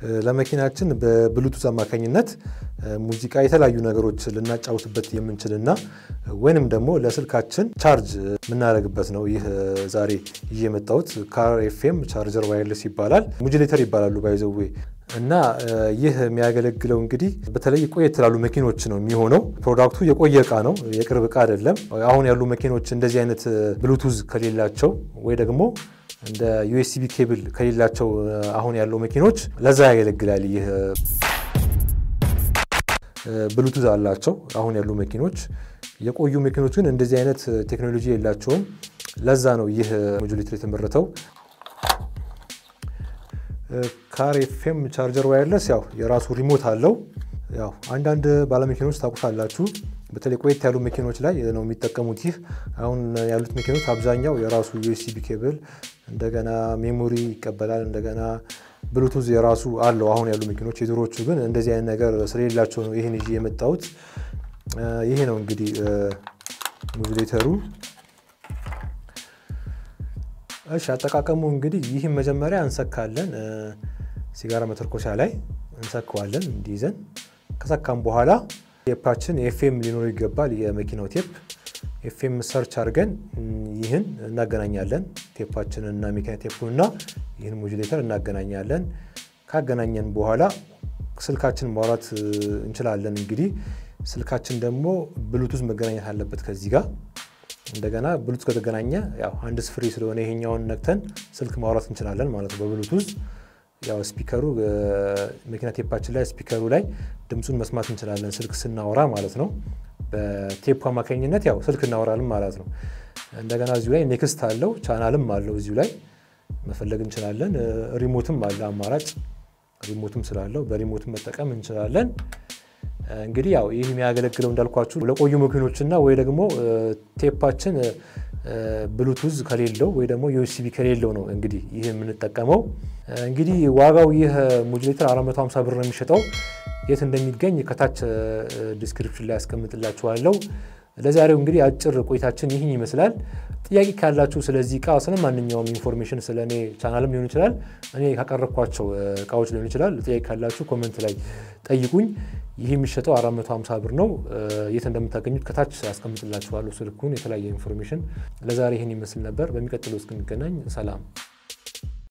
ለመኪናችን በብሉቱዝ አማካኝነት ሙዚቃ፣ የተለያዩ ነገሮች ልናጫውትበት የምንችልና ወይንም ደግሞ ለስልካችን ቻርጅ የምናደርግበት ነው። ይህ ዛሬ ይዤ የመጣሁት ካር ኤፍኤም ቻርጀር ዋይርለስ ይባላል። ሙጅሌተር ይባላሉ ባይዘዌ እና ይህ የሚያገለግለው እንግዲህ በተለይ ቆየት ላሉ መኪኖች ነው የሚሆነው። ፕሮዳክቱ የቆየ እቃ ነው፣ የቅርብ እቃ አይደለም። አሁን ያሉ መኪኖች እንደዚህ አይነት ብሉቱዝ ከሌላቸው ወይ ደግሞ እንደ ዩኤስቢ ኬብል ከሌላቸው አሁን ያለው መኪኖች ለዛ ያገለግላል። ይህ ብሉቱዝ አላቸው አሁን ያሉ መኪኖች። የቆዩ መኪኖች ግን እንደዚህ አይነት ቴክኖሎጂ የላቸውም። ለዛ ነው ይህ ሞጁሌተር የተመረተው። ካር ኤፍኤም ቻርጀር ዋየርለስ ያው የራሱ ሪሞት አለው። ያው አንዳንድ ባለመኪኖች ታውቁታላችሁ፣ በተለይ ቆየት ያሉ መኪኖች ላይ ነው የሚጠቀሙት። ይህ አሁን ያሉት መኪኖች አብዛኛው የራሱ ዩኤስቢ ኬብል እንደገና ሜሞሪ ይቀበላል። እንደገና ብሉቱዝ የራሱ አለው አሁን ያሉ መኪኖች። የድሮቹ ግን እንደዚህ አይነት ነገር ስለሌላቸው ነው ይህን ይዤ የመጣሁት። ይሄ ነው እንግዲህ ሞጁሌተሩ። እሺ አጠቃቀሙ እንግዲህ ይህም መጀመሪያ እንሰካለን። ሲጋራ መተርኮሻ ላይ እንሰካዋለን እንዲይዘን። ከሰካም በኋላ ቴፓችን ኤፍኤም ሊኖረው ይገባል። የመኪናው ቴፕ ኤፍኤም ሰርች አድርገን ይህን እናገናኛለን። ቴፓችንን እና መኪና ቴፑንና ይህን ሞጁሌተር እናገናኛለን። ካገናኘን በኋላ ስልካችን ማውራት እንችላለን። እንግዲህ ስልካችን ደግሞ ብሉቱዝ መገናኘት አለበት ከዚህ ጋር እንደገና ብሉቱዝ ከተገናኘ ያው ሃንድስ ፍሪ ስለሆነ ይሄኛውን ነክተን ስልክ ማውራት እንችላለን ማለት ነው በብሉቱዝ። ያው ስፒከሩ መኪና ቴፓችን ላይ ስፒከሩ ላይ ድምፁን መስማት እንችላለን ስልክ ስናወራ ማለት ነው። በቴፕ አማካኝነት ያው ስልክ እናወራለን ማለት ነው። እንደገና እዚሁ ላይ ኔክስት አለው ቻናልም አለው እዚሁ ላይ መፈለግ እንችላለን። ሪሞትም አለ አማራጭ ሪሞትም ስላለው በሪሞትም መጠቀም እንችላለን። እንግዲህ ያው ይህ የሚያገለግለው እንዳልኳችሁ ለቆዩ መኪኖችና ወይ ደግሞ ቴፓችን ብሉቱዝ ከሌለው ወይ ደግሞ ዩኤስቢ ከሌለው ነው እንግዲህ ይህ የምንጠቀመው። እንግዲህ ዋጋው ይህ ሞጁሌተር 450 ብር ነው የሚሸጠው። የት እንደሚገኝ ከታች ዲስክሪፕሽን ላይ ያስቀምጥላችኋለሁ። ለዛሬው እንግዲህ አጭር ቆይታችን ይህን ይመስላል። ጥያቄ ካላችሁ ስለዚህ እቃ ስለ ማንኛውም ኢንፎርሜሽን ስለ እኔ ቻናልም ሊሆን ይችላል እኔ ካቀረብኳቸው እቃዎች ሊሆን ይችላል። ጥያቄ ካላችሁ ኮመንት ላይ ጠይቁኝ። ይህ የሚሸጠው 450 ብር ነው። የት እንደምታገኙት ከታች ያስቀምጥላችኋለሁ ስልኩን፣ የተለያየ ኢንፎርሜሽን። ለዛሬ ይህን ይመስል ነበር። በሚቀጥለው እስክንገናኝ ሰላም።